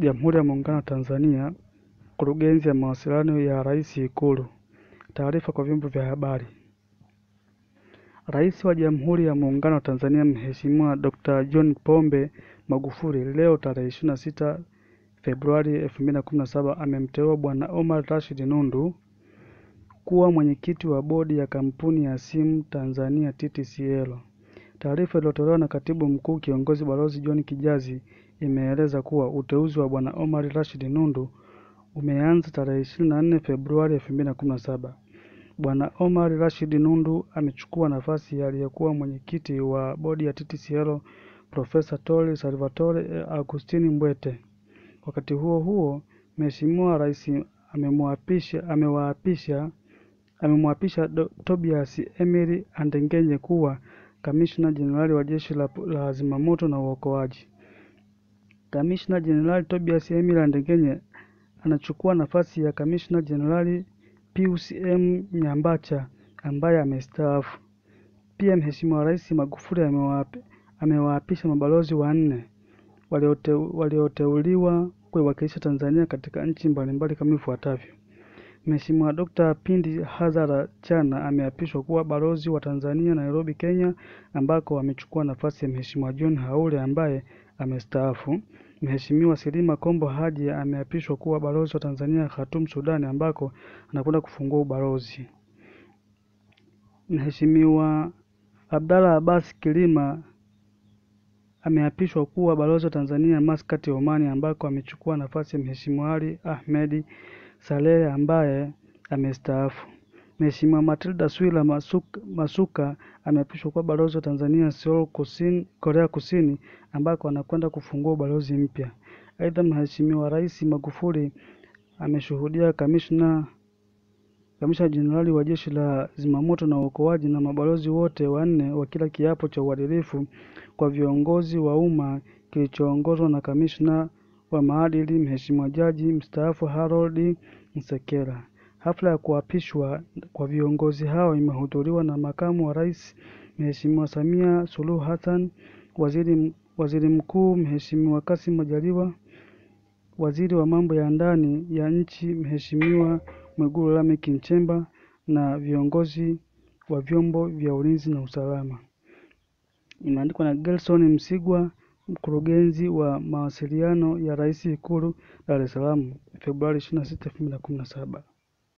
Jamhuri ya Muungano wa Tanzania, Kurugenzi ya Mawasiliano ya Rais Ikulu. Taarifa kwa vyombo vya habari. Rais wa Jamhuri ya Muungano wa Tanzania Mheshimiwa Dr. John Pombe Magufuli leo tarehe 26 Februari 2017 amemteua Bwana Omar Rashid Nundu kuwa mwenyekiti wa bodi ya kampuni ya simu Tanzania TTCL. Taarifa iliyotolewa na Katibu Mkuu Kiongozi Balozi John Kijazi imeeleza kuwa uteuzi wa Bwana Omar Rashid Nundu umeanza tarehe 24 Februari 2017. Bwana Omar Rashid Nundu amechukua nafasi ya aliyekuwa mwenyekiti wa bodi ya TTCL Profesa Tole Salvatore Agustini Mbwete. Wakati huo huo, Mheshimiwa Rais amemwapisha amewaapisha amemwapisha Tobias Emily Andengenye kuwa Kamishna Jenerali wa Jeshi la, la Zimamoto na Uokoaji. Kamishna Jenerali Tobias Emily Andengenye anachukua nafasi ya Kamishna Jenerali Pius M. Nyambacha ambaye amestaafu. Pia Mheshimiwa Rais Magufuli amewaapisha mabalozi wanne walioteuliwa kuiwakilisha Tanzania katika nchi mbalimbali kama ifuatavyo. Mheshimiwa Dr. Pindi Hazara Chana ameapishwa kuwa balozi wa Tanzania Nairobi, Kenya, ambako amechukua nafasi ya Mheshimiwa John Haule ambaye amestaafu. Mheshimiwa Silima Kombo Haji ameapishwa kuwa balozi wa Tanzania Khartoum, Sudan, ambako anakwenda kufungua ubalozi. Mheshimiwa Abdalla Abbas Kilima ameapishwa kuwa balozi wa Tanzania Muscat, Omani, ambako amechukua nafasi ya Mheshimiwa Ali Ahmed Saleh ambaye amestaafu. Mheshimiwa Matilda Swila Masuka, Masuka ameapishwa kuwa balozi wa Tanzania Seoul, Kusini, Korea Kusini ambako anakwenda kufungua ubalozi mpya. Aidha, Mheshimiwa Rais Magufuli ameshuhudia kamishna kamishna jenerali wa Jeshi la Zimamoto na Uokoaji na mabalozi wote wanne wakila kiapo cha uadilifu kwa viongozi wa umma kilichoongozwa na kamishna wa maadili Mheshimiwa Jaji mstaafu Harold Msekela. Hafla ya kuapishwa kwa viongozi hao imehudhuriwa na Makamu wa Rais Mheshimiwa Samia Suluhu Hassan, Waziri, Waziri Mkuu Mheshimiwa Kassim Majaliwa, Waziri wa Mambo ya Ndani ya Nchi Mheshimiwa Mwigulu Lameck Nchemba na viongozi wa vyombo vya ulinzi na usalama. Imeandikwa na Gelson Msigwa, mkurugenzi wa mawasiliano ya Rais Ikulu, Dar es Salaam, Februari 26, 2017.